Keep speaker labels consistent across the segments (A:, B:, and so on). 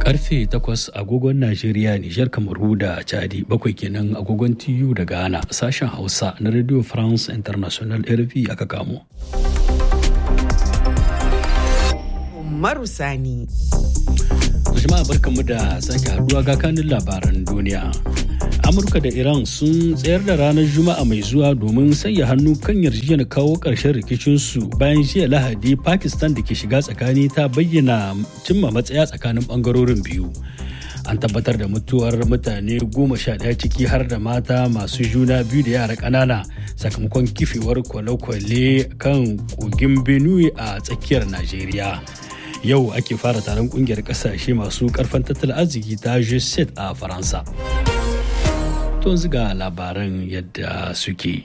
A: karfe 8 agogon Najeriya, Nijar, Kamaru da Chadi bakwai kenan agogon TU da Ghana sashen Hausa na Radio France International RV aka kamo.
B: Umaru Sani.
A: jama'a barkanmu da sake haduwa ga kanin labaran duniya. Amurka da Iran sun tsayar da ranar Juma'a mai zuwa domin sanya hannu kan yarjejeniyar kawo ƙarshen rikicinsu bayan jiya Lahadi Pakistan da ke shiga tsakani ta bayyana cimma matsaya tsakanin ɓangarorin biyu. An tabbatar da mutuwar mutane goma sha ɗaya ciki har da mata masu juna biyu da yara ƙanana sakamakon kifewar kwale-kwale kan kogin Benue a tsakiyar Najeriya. Yau ake fara taron kungiyar ƙasashe masu ƙarfin tattalin arziki ta G7 a Faransa. to ga labaran yadda suke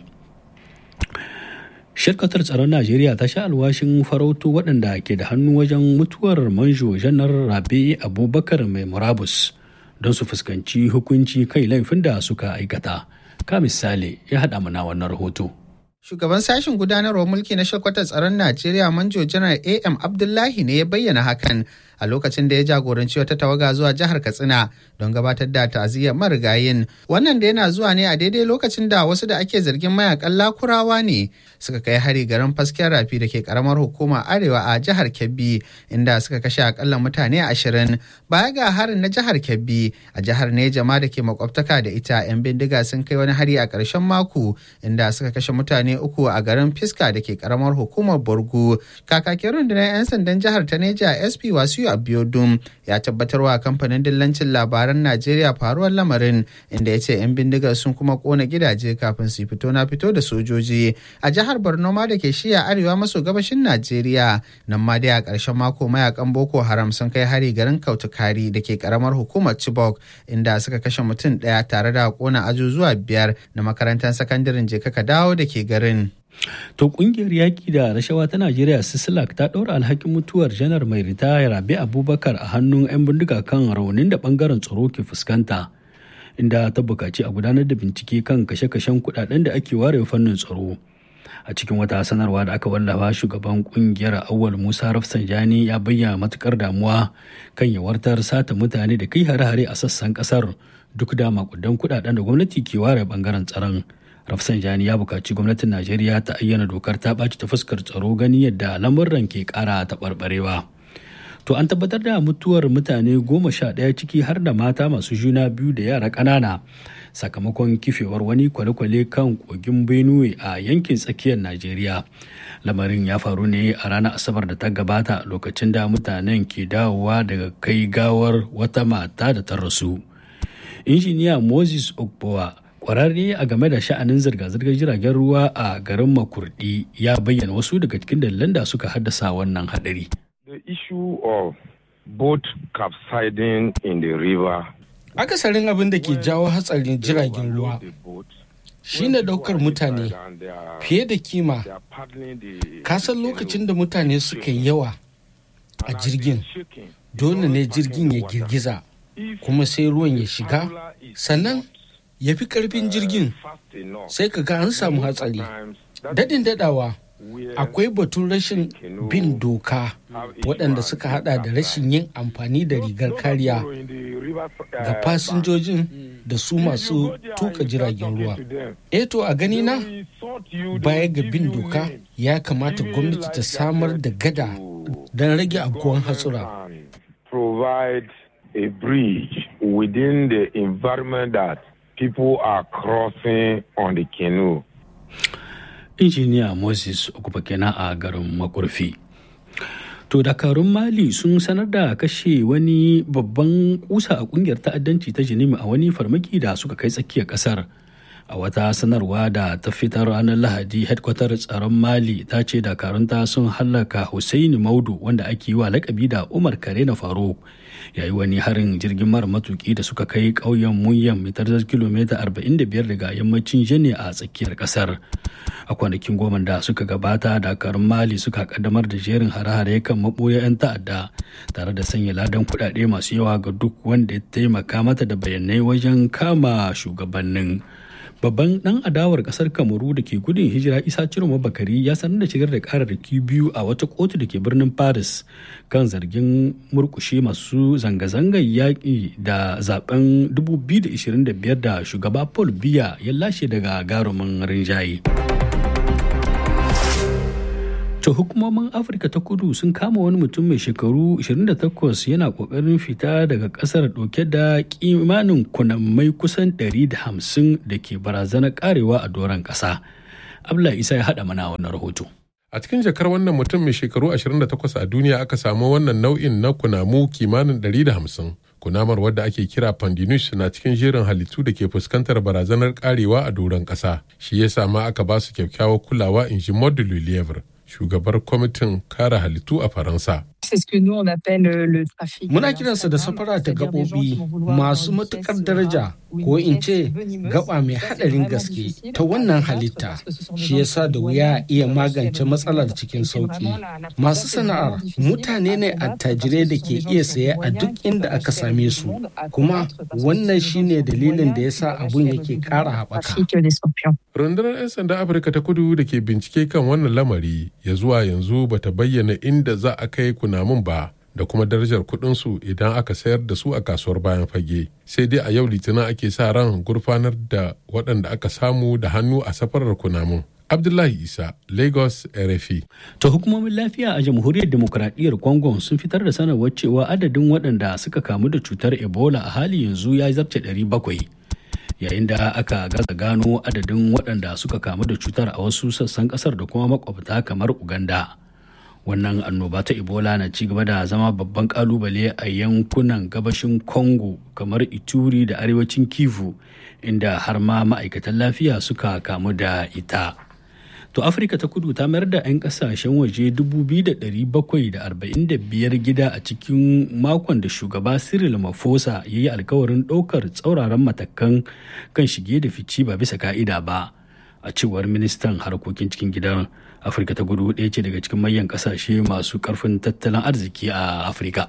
A: shirkatar tsaron najeriya ta sha alwashin farauto waɗanda ke da hannu wajen mutuwar manjo janar rabe abubakar mai murabus don su fuskanci hukunci kai laifin da suka aikata ka misali ya haɗa mana wannan rahoto
C: Shugaban sashen gudanarwar mulki na shirkwatar tsaron Najeriya Manjo Janar AM Abdullahi ne ya bayyana hakan a lokacin da ya jagoranci wata tawaga zuwa jihar Katsina don gabatar da ta'aziyyar marigayin. Wannan da yana zuwa ne a daidai lokacin da wasu da ake zargin mayakan lakurawa ne suka kai hari garin fasken rafi da ke karamar hukuma arewa a jihar Kebbi inda suka kashe akalla mutane ashirin. Baya ga harin na jihar Kebbi a jihar Nejama da ke makwabtaka da ita 'yan bindiga sun kai wani hari a ƙarshen mako inda suka kashe mutane uku a garin Fiska da ke karamar hukumar Borgu. Kakakin rundunar 'yan sandan jihar ta Neja SP Wasu Abiodun ya tabbatarwa kamfanin dillancin labaran Najeriya faruwar lamarin inda ya ce 'yan bindigar sun kuma kona gidaje kafin su fito na fito da sojoji. A jihar Borno ma da ke shiya arewa maso gabashin Najeriya nan ma dai a ƙarshen mako mayakan Boko Haram sun kai hari garin Kautukari da ke karamar hukumar Chibok inda suka kashe mutum ɗaya tare da kona ajujuwa biyar na makarantar sakandaren Jeka dawo da ke garin.
A: To kungiyar yaƙi da rashawa ta Najeriya Sisilak ta ɗaura alhakin mutuwar janar mai ritaya Rabi Abubakar a hannun 'yan bindiga kan raunin da ɓangaren tsaro ke fuskanta. Inda ta buƙaci a gudanar da bincike kan kashe-kashen kuɗaɗen da ake ware fannin tsaro. A cikin wata sanarwa da aka wallafa shugaban kungiyar Awal Musa Rafsanjani ya bayyana matukar damuwa kan yawartar sata mutane da kai hare-hare a sassan ƙasar duk da makudan kuɗaɗen da gwamnati ke ware ɓangaren tsaron. Rafsanjani ya buƙaci gwamnatin Najeriya ta ayyana dokar ta ɓaci ta fuskar tsaro gani yadda lamurran ke ƙara taɓarɓarewa. To an tabbatar da mutuwar mutane goma sha ɗaya ciki har da mata masu juna biyu da yara ƙanana sakamakon kifewar wani kwale-kwale kan kogin Benue a yankin tsakiyar Najeriya. Lamarin ya faru ne a ranar Asabar da ta gabata lokacin da mutanen ke dawowa daga kai gawar wata mata da ta rasu. Injiniya Moses Ogbowa kwararre a game da sha'anin zirga-zirgar jiragen ruwa a garin makurdi ya bayyana wasu daga cikin dalilan da suka haddasa wannan hadari.
D: The issue of boat capsizing in the river.
E: Akasarin abin da ke jawo hatsarin jiragen ruwa shine daukar mutane fiye da kima. Kasan lokacin da mutane suka yi yawa a jirgin, dole ne jirgin ya girgiza, kuma sai ruwan ya shiga, sannan ya fi karfin jirgin sai ka ga an samu hatsari dadin dadawa akwai batun rashin bin doka waɗanda suka hada da rashin yin amfani da rigar kariya ga fasinjojin da su masu tuka jiragen ruwa eto a gani na baya ga bin doka ya kamata gwamnati ta samar da gada don rage afkuwan hatsura
D: provide a bridge within the environment that people are crossing on the canoe.
A: Injiniya Moses Okupa kenan a garin Makurfi. To dakarun Mali sun sanar da kashe wani babban kusa a kungiyar ta'addanci ta Jinimi a wani farmaki da suka kai tsakiyar kasar. A wata sanarwa da ta fitar ranar Lahadi, headquarter tsaron Mali ta ce dakarunta sun hallaka Hussaini Maudu wanda ake yi wa lakabi da Umar Kare na Faruk. yayi wani harin jirgin mara matuki da suka kai ƙauyen munyan mai tarzar kilomita 45 daga yammacin jene a tsakiyar kasar a kwanakin goma da suka gabata dakarun mali suka kaddamar da jerin hare-hare kan maɓoya 'yan ta'adda tare da sanya ladan kuɗaɗe masu yawa ga duk wanda ya taimaka mata da bayanai wajen kama shugabannin babban dan adawar kasar kamaru da ke gudun hijira isa ciroma bakari ya sanar da shigar da kararraki biyu a wata kotu da ke birnin paris kan zargin murkushe masu zanga-zangar yaƙi da zaben 2025 da shugaba paul biya ya lashe daga garumin rinjaye. To hukumomin Afirka ta kudu sun kama wani mutum mai shekaru 28 yana kokarin fita daga kasar dauke da kimanin kunammai kusan 150 da ke barazanar karewa a doron kasa. Abdullahi Isa ya haɗa mana wannan rahoto.
F: A cikin jakar wannan mutum mai shekaru 28 a duniya aka samu wannan nau'in na kunamu kimanin 150. Kunamar wadda ake kira pandinus na cikin jerin halittu da ke fuskantar barazanar karewa a doron ƙasa. Shi ya sama aka ba su kyakkyawar kulawa in ji Modulu Lievre. shugabar kwamitin kare halittu a Faransa.
E: Muna kiransa da safara ta gaɓoɓi masu matuƙar daraja ko in ce gaba mai haɗarin gaske ta wannan halitta shi yasa da wuya iya magance matsalar cikin sauƙi. Masu sana'ar mutane ne attajirai da ke iya saye a duk inda aka same su kuma wannan shine dalilin da yasa abun yake ƙara haɓaka.
F: Rundunar 'yan sanda Afirka ta kudu da ke bincike kan wannan lamari ya zuwa yanzu bata bayyana inda za a kai kunamun ba da kuma darajar kudinsu idan aka sayar da su a kasuwar bayan fage sai dai a yau litinin ake sa ran gurfanar da waɗanda aka samu da hannu a safarar kunamun abdullahi isa lagos rfi
A: ta hukumomin lafiya a jamhuriyar demokuraɗiyyar congo sun fitar da sanarwar cewa adadin waɗanda suka kamu da cutar ebola a hali yanzu ya zarce 700 yayin da aka gaza gano adadin waɗanda suka kamu da cutar a wasu sassan ƙasar da kuma makwabta kamar uganda wannan annoba ta ebola na ci gaba da zama babban kalubale a yankunan gabashin congo kamar ituri da arewacin kivu inda har ma ma'aikatan lafiya suka kamu da ita to afirka ta kudu ta mayar da 'yan kasashen waje 2,745 gida a cikin makon da shugaba cyril mafosa ya yi alkawarin ɗaukar tsauraran matakan kan shige da fici ba bisa ka'ida ba a cewar ministan harkokin cikin gidan afirka ta kudu ɗaya ce daga cikin manyan kasashe masu karfin tattalin arziki a afirka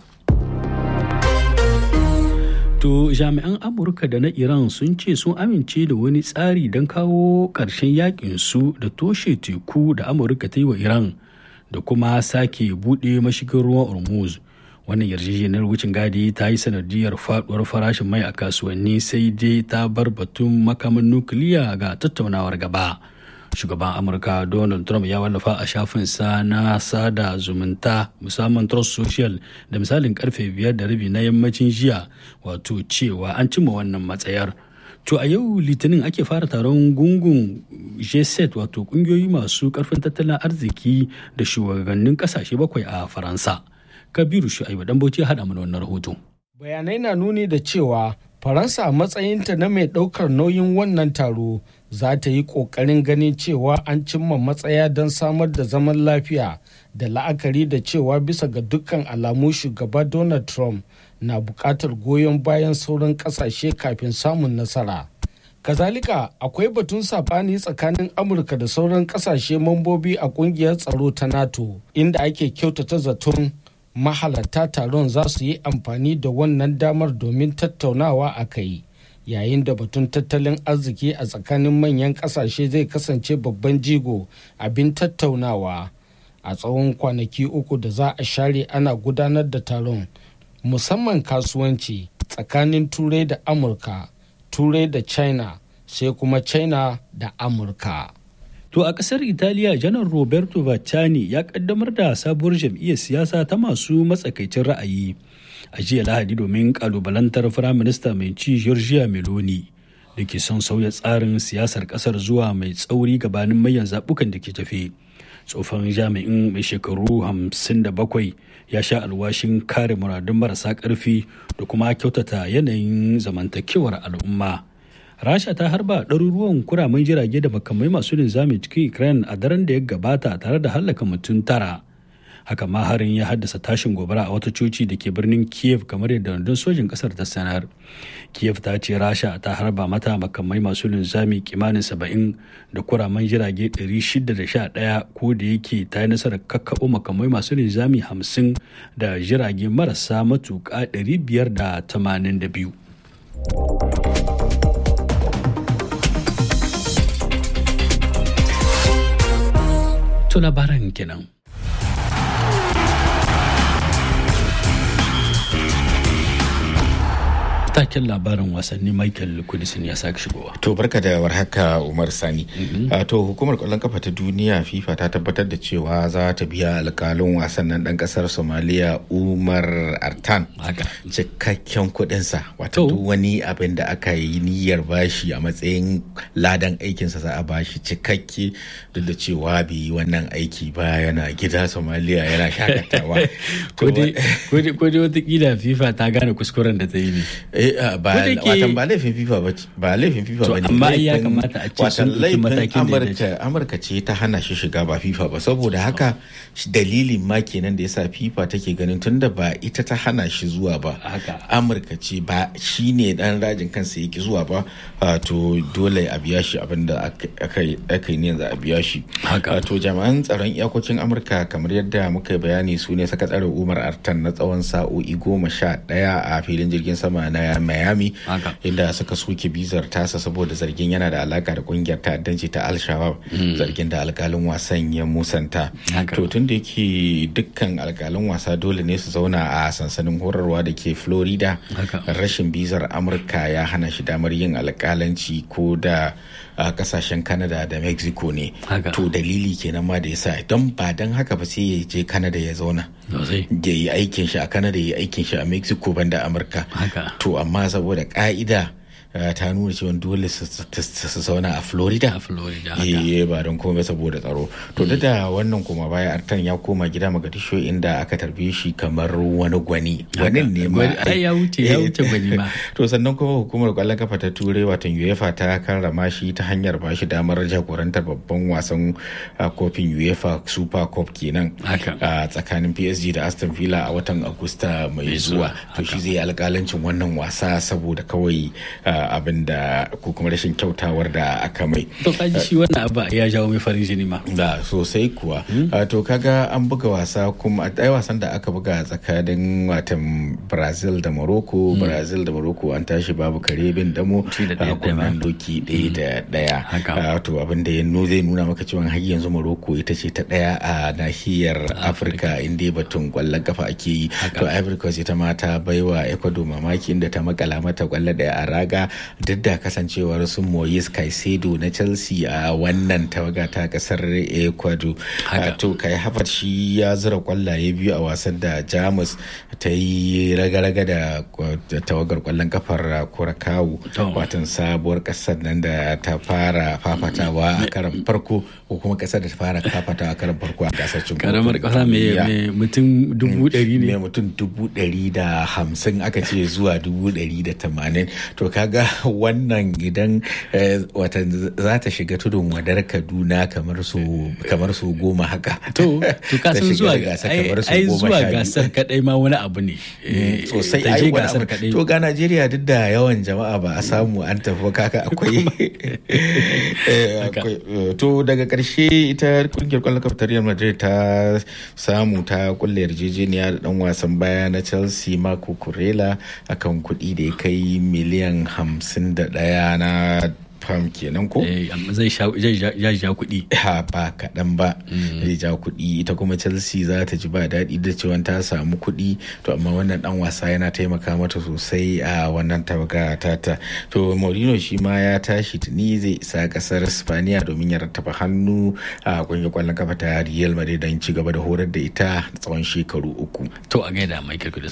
A: To jami'an Amurka da na Iran sun ce sun amince da wani tsari don kawo ƙarshen yakin su da toshe teku da Amurka ta yi wa Iran da kuma sake buɗe mashigin ruwan Hormuz. Wannan yarjejeniyar wucin gadi ta yi sanadiyar faduwar farashin mai a kasuwanni sai dai ta bar batun makamin nukiliya ga tattaunawar gaba. shugaban amurka donald trump ya wallafa a shafinsa na sada zumunta musamman trust social da misalin karfe biyar da rabi na yammacin jiya wato cewa an cimma wannan matsayar to a yau litinin ake fara taron gungun g7 wato kungiyoyi masu karfin tattalin arziki da shugabannin kasashe bakwai a faransa kabiru shu'aibu dan bauchi ya haɗa mana wannan rahoto
E: bayanai na nuni da cewa faransa a matsayinta na mai ɗaukar nauyin wannan taro za ta yi ƙoƙarin ganin cewa an cimma matsaya don samar da zaman lafiya da la'akari da cewa bisa ga dukkan alamu shugaba donald trump na buƙatar goyon bayan sauran ƙasashe kafin samun nasara kazalika akwai batun sabani tsakanin amurka da sauran ƙasashe mambobi a ƙungiyar tsaro ta nato inda ake kyautata zaton mahalarta taron za su yi amfani da wannan damar domin tattaunawa a kai yayin da batun tattalin arziki a tsakanin manyan kasashe zai kasance babban jigo abin tattaunawa a tsawon kwanaki uku da za a share ana gudanar da taron musamman kasuwanci tsakanin turai da amurka turai da china sai kuma china da amurka
A: To a ƙasar Italiya janar Roberto Vacciani ya ƙaddamar da sabuwar jam'iyyar siyasa ta masu matsakaicin ra'ayi a jiya Lahadi domin ƙalubalantar Firaminista mai ci Giorgia Meloni da ke son sauya tsarin siyasar ƙasar zuwa mai tsauri gabanin mayan zaɓukan da ke tafe. Tsofan jami'in mai shekaru 57 ya sha alwashin kare muradun marasa ƙarfi da kuma kyautata yanayin zamantakewar al'umma. rasha ta harba ɗaruruwan kuramin jirage da makamai masu linzami cikin ukraine a daren da ya gabata tare da hallaka mutum tara haka ma harin ya haddasa tashin gobara a wata coci da ke birnin kiev kamar yadda rundun sojin kasar ta sanar kiev ta ce rasha ta harba mata makamai masu linzami kimanin saba'in da kuraman jirage 611 ko da yake ta yi nasarar kakkaɓo makamai masu linzami 50 da jirage marasa matuƙa 582 To labaran kenan. taken labarin wasanni michael kudisin ya sake shigowa
G: to barka da warhaka umar sani to hukumar kwallon kafa ta duniya fifa ta tabbatar da cewa za ta biya alkalin wasan nan dan kasar somaliya umar artan cikakken kudinsa wato duk wani abin da aka yi niyyar bashi a matsayin ladan aikinsa za a bashi cikakke duk da cewa bai yi wannan aiki ba yana gida somaliya yana shakatawa
A: ko dai watakila fifa ta gane kuskuren da ta yi ne
G: watan ba laifin fifa ba ba laifin fifa ba ne
A: amma ya kamata a ce sun ɗauki matakin da
G: amurka amurka ce ta hana shi shiga ba fifa ba saboda haka dalilin ma kenan da yasa fifa take ganin tunda ba ita ta hana shi zuwa ba amurka ce ba shi ne dan rajin kansa yake zuwa ba to dole a biya shi abin da aka yi ne za a biya shi to jami'an tsaron iyakokin amurka kamar yadda muka yi bayani su ne sakataren umar artan na tsawon sa'o'i goma sha ɗaya a filin jirgin sama na miami inda suka soke bizar tasa saboda zargin yana da alaka da kungiyar ta'addanci ta al-shabab zargin da alkalin wasan ya musanta to tun da yake dukkan alkalin wasa dole ne su zauna a sansanin horarwa da ke florida rashin bizar amurka ya hana shi damar yin alkalanci ko da a kasashen canada da mexico ne to dalili kenan ma da yasa don ba don haka ba sai ya je canada ya zauna ya yi aikin shi a canada ya yi aikin shi a mexico banda amurka to amma saboda ka'ida ta nuna cewa dole su zauna a florida
A: a florida
G: eh ba don komai saboda tsaro to duk da wannan kuma baya artan ya koma gida magadisho inda aka tarbe shi kamar wani gwani gwanin ne ma
A: ya wuce ya wuce gwani ma
G: to sannan kuma hukumar kwallon kafa ta turai watan uefa ta karrama shi ta hanyar ba shi damar jagorantar babban wasan kofin uefa super cup kenan a tsakanin psg da aston villa a watan agusta mai zuwa to shi zai alkalancin wannan wasa saboda kawai abin da ko kuma rashin kyautawar da aka mai.
A: To kaji shi wannan abu ya jawo mai farin jini ma.
G: Da sosai kuwa. To kaga an buga wasa kuma a ɗaya wasan da aka buga tsakanin watan Brazil da Morocco, Brazil da Morocco an tashi babu kare bin damo a kunnen doki ɗaya da ɗaya. To abin da ya zai nuna maka cewa har yanzu Morocco ita ce ta ɗaya a nahiyar Afirka inda batun kwallon kafa ake yi. To Ivory Coast ita ma ta baiwa Ecuador mamaki inda ta makala mata kwallo ɗaya a raga duk da kasancewar su Moyes Caicedo na Chelsea a wannan tawaga ta kasar Ecuador. To kai Havertz shi ya zura kwallaye biyu a wasan da Jamus ta yi raga-raga da tawagar kwallon kafar Kurakawu watan sabuwar kasar nan da ta fara fafatawa a karan farko ko kuma kasar da ta fara fafatawa a karan farko a gasar cin
A: karamar kasa mai mutum dubu ɗari ne
G: mai mutum dubu ɗari da hamsin aka ce zuwa dubu ɗari da tamanin to kaga wannan idan watan za ta shiga tudun wadar kaduna kamar su kamar su goma haka
A: to to ka san zuwa ai zuwa gasar kadai ma wani abu ne
G: sosai ai gasar kadai to ga Najeriya duk da yawan jama'a ba a samu an tafi kaka akwai to daga karshe ita kungiyar kwallon kafa ta Real Madrid ta samu ta kulle yarjejeniya da dan wasan baya na Chelsea Marco Kurela akan kuɗi da ya kai miliyan hamsin da ɗaya na fam kenan ko?
A: zai ja kuɗi.
G: Ha ba kaɗan ba zai ja kuɗi ita kuma Chelsea za ta ji ba daɗi da cewa ta samu kuɗi to amma wannan ɗan wasa yana taimaka mata sosai a wannan tawaga tata to Mourinho shi ma ya tashi tuni zai isa ƙasar Spaniya domin ya rattaba hannu a ƙungiyar ƙwallon kafa ta Real Madrid don ci gaba da horar da ita tsawon shekaru uku.
A: To a gaida Michael Kudus.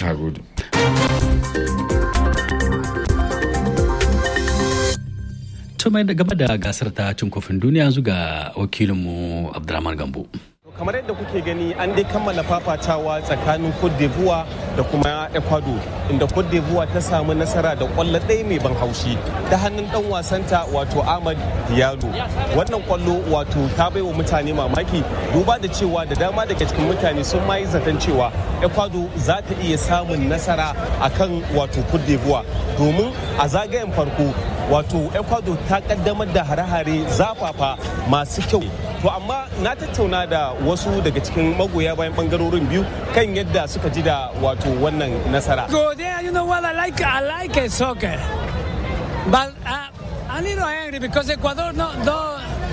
A: to mai da gaba da gasar ta cin kofin duniya yanzu ga wakilinmu abdulrahman gambo
H: kamar yadda kuke gani an dai kammala fafatawa tsakanin cote d'ivoire da kuma ecuador inda cote d'ivoire ta samu nasara da kwallo ɗaya mai ban haushi ta hannun dan wasanta wato ahmad diallo wannan kwallo wato ta bai wa mutane mamaki duba da cewa da dama daga cikin mutane sun ma yi zaton cewa ecuador za ta iya samun nasara akan wato cote d'ivoire domin a zagayen farko wato ecuador ta kaddamar da hare-hare zafafa masu kyau to amma na tattauna da wasu daga cikin magoya bayan bangarorin biyu kan yadda suka ji da wato wannan nasara
I: go there you know what i like i like it soccer but uh, a little angry because ecuador no, no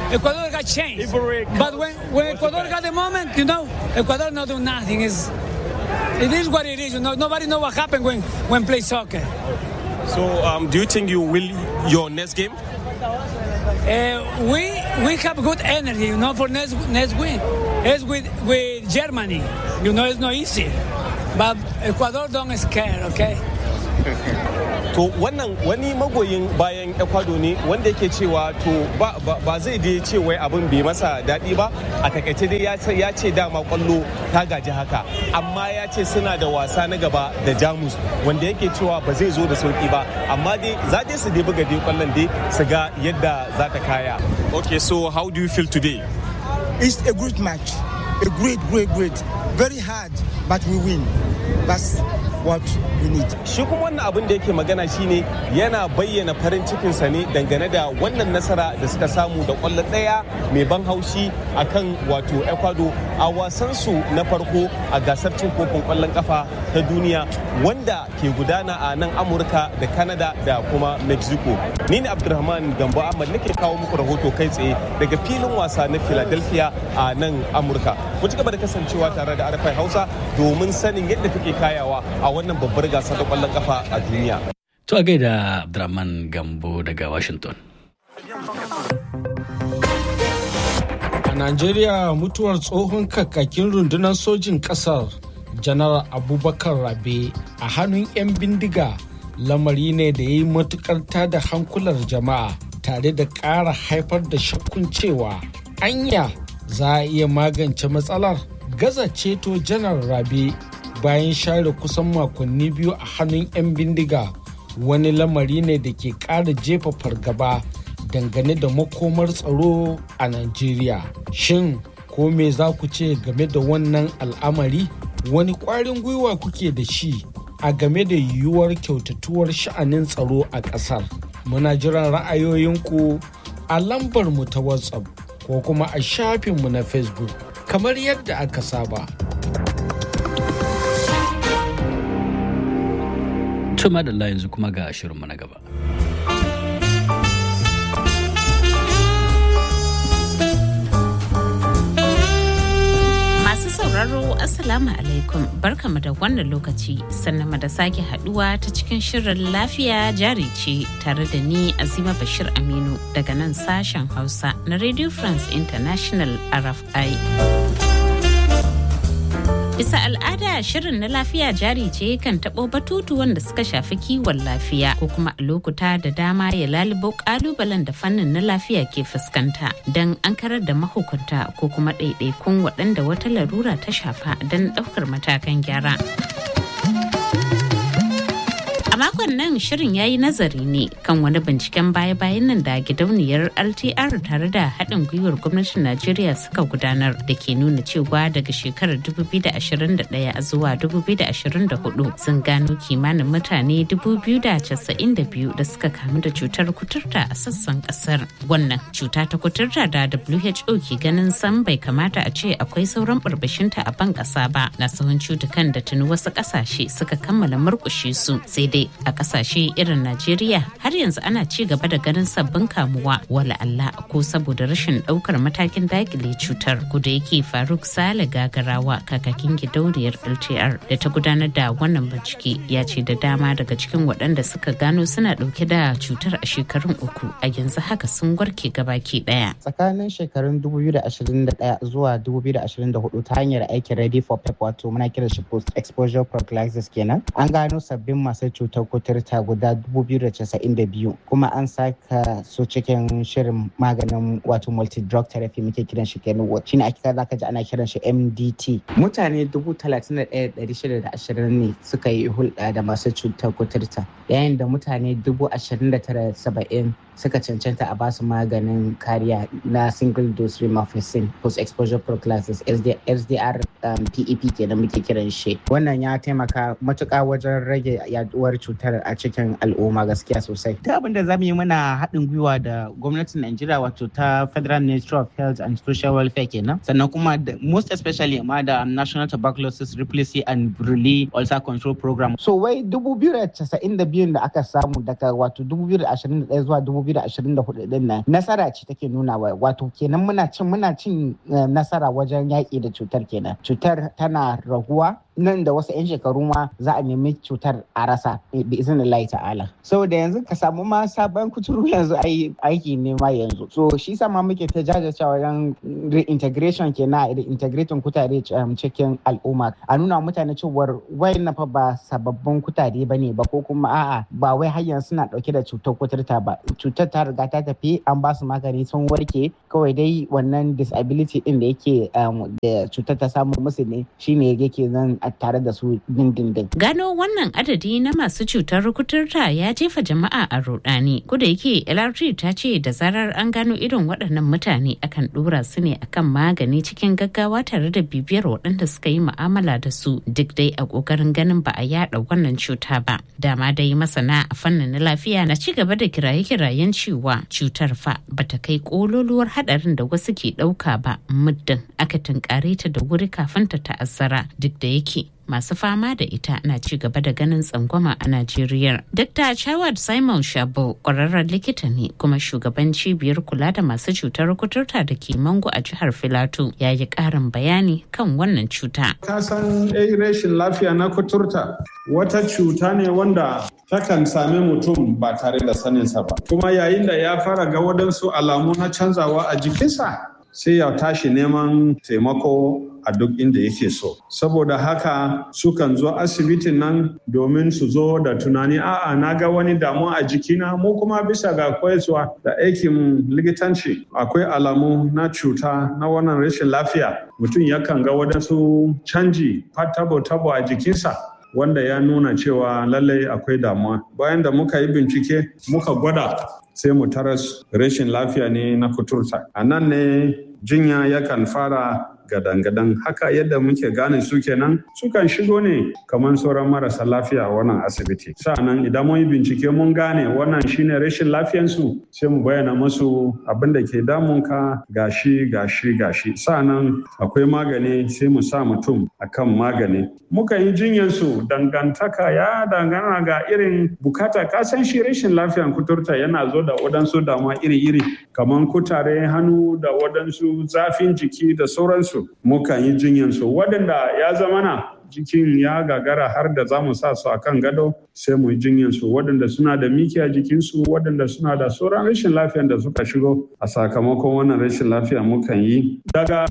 I: Ecuador got changed. But when, when Ecuador got the moment, you know, Ecuador not do nothing. It's, it is what it is. You know, nobody know what happened when when play soccer.
H: So, um, do you think you will your next game?
I: Uh, we we have good energy, you know, for next next win. It's with with Germany. You know, it's not easy, but Ecuador don't scare, okay?
H: to wannan wani magoyin bayan ecuador ne wanda yake cewa to ba, ba, ba zai dai ce wai abin bai masa daɗi ba a takaice dai ya ce- ya ce dama kwallo ta gaji haka amma ya ce suna da wasa na gaba da jamus wanda yake cewa ba zai zo da sauki ba amma dai za dai su dai buga dai kwallon dai su ga yadda za ta kaya okay so how do you feel today
J: It's a great match. A great, great, great. Very hard, but we win. That's what we need.
H: shi kuma wannan abin da yake magana shine yana bayyana farin cikinsa ne dangane da wannan nasara da suka samu da kwallo ɗaya mai ban haushi a kan wato ecuador a wasansu na farko a gasar cin kofin kwallon kafa ta duniya wanda ke gudana a nan amurka da canada da kuma mexico ni ne abdulrahman gambo ahmad nake kawo muku rahoto kai tsaye daga filin wasa na philadelphia a nan amurka ku ci gaba da kasancewa tare da arafai hausa domin sanin yadda take kayawa a wannan babbar gasar da kwallon kafa a duniya
A: To a gaida Abdurrahman Gambo daga Washington.
E: A Najeriya mutuwar tsohon kakakin rundunar sojin ƙasar janar Abubakar Rabe a hannun 'yan bindiga lamari ne da ya yi matukar tada hankular jama'a tare da ƙara haifar da shakkun cewa anya za a iya magance matsalar gaza ceto janar Rabe bayan share kusan makonni biyu a hannun 'yan bindiga wani lamari ne da ke ƙara jefa fargaba dangane da makomar tsaro a Najeriya. Shin ko me za ku ce game da wannan al'amari? Wani ƙwarin gwiwa kuke da shi a game da yiwuwar kyautatuwar sha'anin tsaro a ƙasar? Muna jiran ra'ayoyinku a lambar mu ta WhatsApp ko kuma a shafinmu na Facebook kamar yadda aka saba.
A: Tuma da yanzu kuma ga shirinmu na gaba.
K: Masu sauraro Assalamu alaikum barkamu da wannan lokaci sannan da sake haduwa ta cikin shirin lafiya jari ce tare da ni Azima Bashir Aminu daga nan sashen Hausa na Radio France International RFI. Bisa al'ada shirin na lafiya jari ce kan taɓo batutu wanda suka shafi kiwon lafiya ko kuma a lokuta da dama ya lalubo ƙalubalen da fannin na lafiya ke fuskanta don an karar da mahukunta ko kuma ɗaiɗaikun waɗanda wata larura ta shafa don ɗaukar matakan gyara. A makon nan shirin ya yi nazari ne kan wani binciken baya-bayan nan da gidauniyar LTR tare da haɗin gwiwar gwamnatin Najeriya suka gudanar da ke nuna cewa daga shekarar 2021 zuwa 2024 sun gano kimanin mutane 292 da suka kamu da cutar kuturta a sassan ƙasar. Wannan cuta ta kuturta da WHO ke ganin san bai kamata a ce akwai sauran barbashinta a ban ƙasa ba na sahun cutukan da tuni wasu ƙasashe suka kammala murƙushe su sai dai a kasashe irin Najeriya har yanzu ana ci gaba da ganin sabbin kamuwa wala Allah ko saboda rashin daukar matakin dakile cutar da yake Faruk Sale Gagarawa kakakin gidauniyar LTR da ta gudanar da wannan bincike ya ce da dama daga cikin waɗanda suka gano suna ɗauke da cutar a shekarun uku a yanzu haka sun warke gabaki ɗaya.
L: Tsakanin shekarun 2021 zuwa 2024 ta hanyar aikin Ready for PEP wato muna kiran shi post exposure prophylaxis kenan an gano sabbin masu cutar kuturta guda 292 kuma an saka su cikin shirin maganin wato multi drug therapy muke kiran shi kenan shine ake kaza ka ji ana kiran shi MDT mutane 31,620 ne suka yi hulɗa da masu cutar kuturta yayin da mutane 29,70 suka cancanta a basu maganin kariya na single dose rifampicin post exposure prophylaxis SDR um, PEP kenan muke kiran shi wannan ya taimaka matuƙa wajen rage yaduwar cutar a cikin al'umma gaskiya sosai ta abin da zamu yi muna haɗin gwiwa da gwamnatin Najeriya wato ta Federal Ministry of Health and Social Welfare kenan sannan kuma most especially ma da National Tuberculosis Replicacy and Relay Ulcer Control Program so wai 2092 da aka samu daga wato 2021 zuwa 2024 2024 din nan nasara ce take nuna wa wato kenan muna cin muna cin nasara wajen yaƙi da cutar kenan cutar tana raguwa nan da wasu 'yan shekaru ma za a nemi cutar a rasa bi izinin Allah ta'ala saboda yanzu ka samu ma sabon kuturu yanzu aiki ne ma yanzu so shi sa ma muke ta jajircewa wajen reintegration kenan reintegrating kutare cikin al'umma a nuna mutane cewar wayan fa ba sababbin kutare bane ba ko kuma a'a ba wai har yanzu suna dauke da cutar kuturta ba cutar ta riga ta tafi an ba su magani sun warke kawai dai wannan disability din da yake da cutar ta samu musu ne shine yake nan tare da su dindindin.
K: Gano wannan adadi na masu cutar kuturta ya jefa jama'a a rudani. Kuda yake LRT ta ce da zarar an gano irin waɗannan mutane akan ɗora su ne akan magani cikin gaggawa tare da bibiyar waɗanda suka yi mu'amala da su duk dai a ƙoƙarin ganin ba a yaɗa wannan cuta ba. Dama dai masana a fannin lafiya na ci gaba da kiraye-kirayen cewa cutar fa bata kai ƙololuwar haɗarin da wasu ke ɗauka ba muddin aka tunkare ta da wuri kafin ta ta'azzara duk da yake masu fama da ita na ci gaba da ganin tsangwama a Najeriya. Dr. Chawad Simon Shabo ƙwararren likita ne kuma shugaban cibiyar kula da masu cutar kuturta da ke Mango a jihar Filato ya yi ƙarin bayani kan wannan cuta.
M: Ka san rashin lafiya na kuturta wata cuta ne wanda takan same mutum ba tare da saninsa ba. Kuma yayin da ya fara ga waɗansu alamu na canzawa a jikinsa sai ya tashi neman taimako a duk inda yake so. Saboda haka sukan zo asibitin nan domin su zo da tunani a'a na ga wani damuwa a jikina mu kuma bisa ga koyarwa da aikin likitanci akwai alamu na cuta na wannan rashin lafiya mutum yakan ga wadansu canji tabo-tabo a jikinsa wanda ya nuna cewa lallai akwai damuwa bayan da muka yi bincike muka gwada sai mu taras rashin lafiya ne na kuturta a nan ne jinya yakan fara gadan-gadan haka yadda muke gane su kenan sukan shigo ne kamar sauran marasa lafiya a wannan asibiti sa'annan idan mun yi bincike mun gane wannan shine rashin lafiyansu sai mu bayyana musu abin da ke damunka gashi gashi gashi sa'annan akwai magani sai mu sa mutum akan magani muka yi jinyansu dangantaka ya dangana ga irin bukata kasan shi rashin lafiyan kuturta yana zo da waɗansu damuwa iri-iri kamar kutare hannu da waɗansu zafin jiki da sauransu mukan yi jinyansu waɗanda ya zama na jikin ya gagara har da za mu sa su a kan gado sai mu yi jinyansu waɗanda suna da miki a jikinsu waɗanda suna da sauran rashin lafiyan da suka shigo a sakamakon wannan rashin lafiya mukan yi daga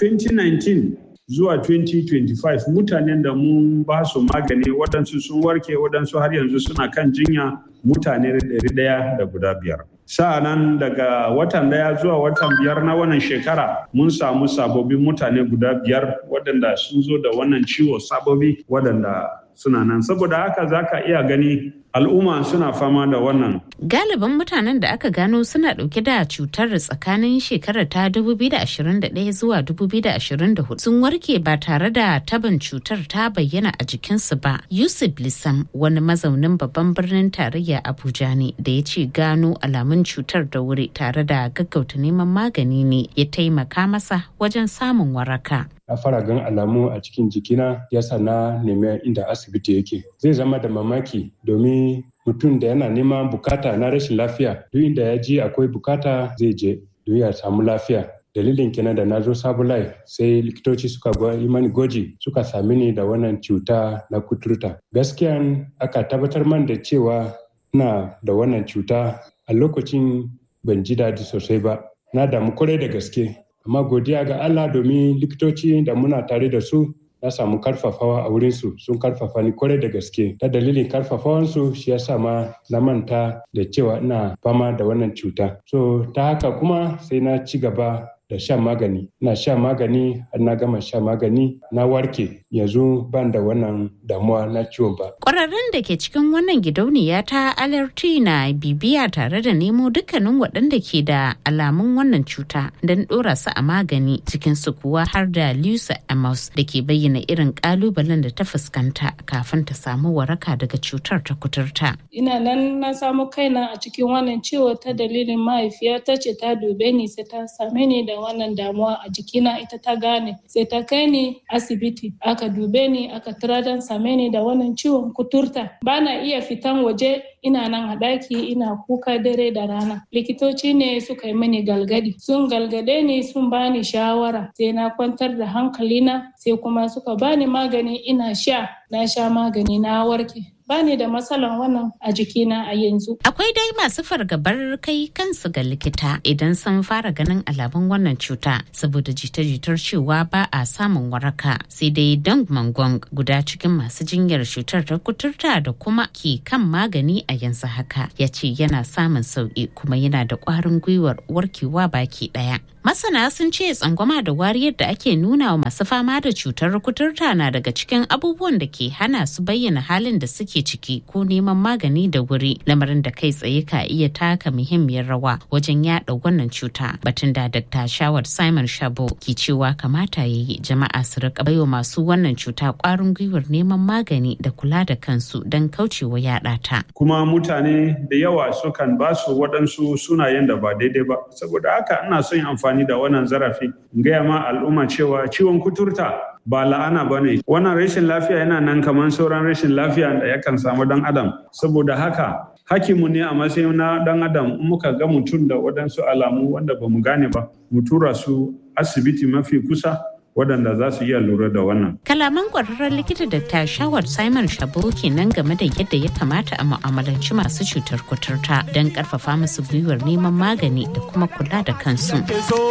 M: 2019 zuwa 2025 mutanen da mun ba su magani waɗansu sun warke waɗansu har yanzu suna kan jinya mutane ɗaya da guda biyar. sa'anan daga watan daya zuwa watan biyar na wannan shekara mun samu sababbin mutane guda biyar waɗanda sun zo da wannan ciwo sababi waɗanda suna nan saboda haka za ka iya gani al'umma suna fama da wannan.
K: Galibin mutanen da aka gano suna ɗauke da cutar tsakanin shekarar ta 2021 zuwa 2024 sun warke ba tare da taban cutar ta bayyana a jikinsu ba. Yusuf Lissam wani mazaunin babban birnin tarayya Abuja ne da ya ce gano alamun cutar da wuri tare da gaggauta neman magani ne ya taimaka masa wajen samun waraka.
N: na fara gan alamu a cikin jikina yasa na nemi inda asibiti yake zai zama da mamaki domin mutum da yana neman bukata na rashin lafiya duk inda ya ji akwai bukata zai je don ya samu lafiya dalilin kenan da na zo sabulai sai likitoci suka yi mani gwaji suka sami ni da wannan cuta na kuturta gaskiya aka tabbatar man da cewa na da wannan cuta a lokacin ban ji daɗi sosai ba na damu kwarai da gaske amma godiya ga Allah domin likitoci da muna tare da su na samu karfafawa a wurinsu sun karfafa ni kwarai da gaske ta dalilin karfafawansu shi yasa ma na manta da cewa ina fama da wannan cuta so ta haka kuma sai na ci gaba da shan magani na sha magani har na gama sha magani na warke yanzu ban da wannan damuwa na ciwon ba
K: Ƙwararrun da ke cikin wannan gidauniya ta alerti na bibiya tare da nemo dukkanin waɗanda ke da alamun wannan cuta don ɗora su a magani cikin su kuwa har da Lusa Amos da ke bayyana irin ƙalubalen da ta fuskanta kafin ta samu waraka daga cutar ta kuturta.
O: Ina nan na samu kaina a cikin wannan ciwo ta dalilin mahaifiya ta ce ta dube ni sai ta same ni da wannan damuwa a jikina ita ta gane sai ta kai ni asibiti aka dube ni aka tiradan same ni da wannan ciwon kuturta bana iya fitan waje ina nan a ɗaki ina kuka dare da rana likitoci ne suka yi mini galgadi sun galgade ni sun bani shawara sai na kwantar da hankalina sai kuma suka bani magani ina sha na sha magani na warke bani da matsalan wannan a jikina a yanzu.
K: Akwai dai masu fargabar kai kansu ga likita idan sun fara ganin alamun wannan cuta saboda jita-jitar cewa ba a samun waraka sai dai dang mangong guda cikin masu jinyar cutar ta kuturta da kuma ke kan magani a yanzu haka ya ce yana samun sauki kuma yana da ƙwarin gwiwar warkewa baki ɗaya. Masana sun ce tsangwama da wariyar da ake nuna wa masu fama da cutar kuturta na daga cikin abubuwan da ke hana su bayyana halin da suke ciki ko neman magani da wuri lamarin da kai tsaye ka iya taka muhimmiyar rawa wajen yada wannan cuta. Batun da Dr. Shawar Simon Shabo ke cewa kamata ya yi jama'a su rika baiwa masu wannan cuta kwarin gwiwar neman magani da kula da kansu don kaucewa yada ta.
M: Kuma mutane da yawa sukan ba su waɗansu sunayen da ba daidai ba. Saboda haka ina son amfani da wannan zarafi in gaya ma al'umma cewa ciwon kuturta ba la'ana ba ne wannan rashin lafiya yana nan kamar sauran rashin lafiya da yakan samu dan adam saboda haka hakimu ne a matsayin na dan adam muka ga mutum da waɗansu alamu wanda ba mu gane ba mu tura su asibiti mafi kusa waɗanda za su iya lura da wannan.
K: Kalaman ƙwararren likita da ta shawar Simon Shabo kenan game da yadda ya kamata a mu'amalanci masu cutar kuturta don ƙarfafa musu gwiwar neman magani da kuma kula da kansu.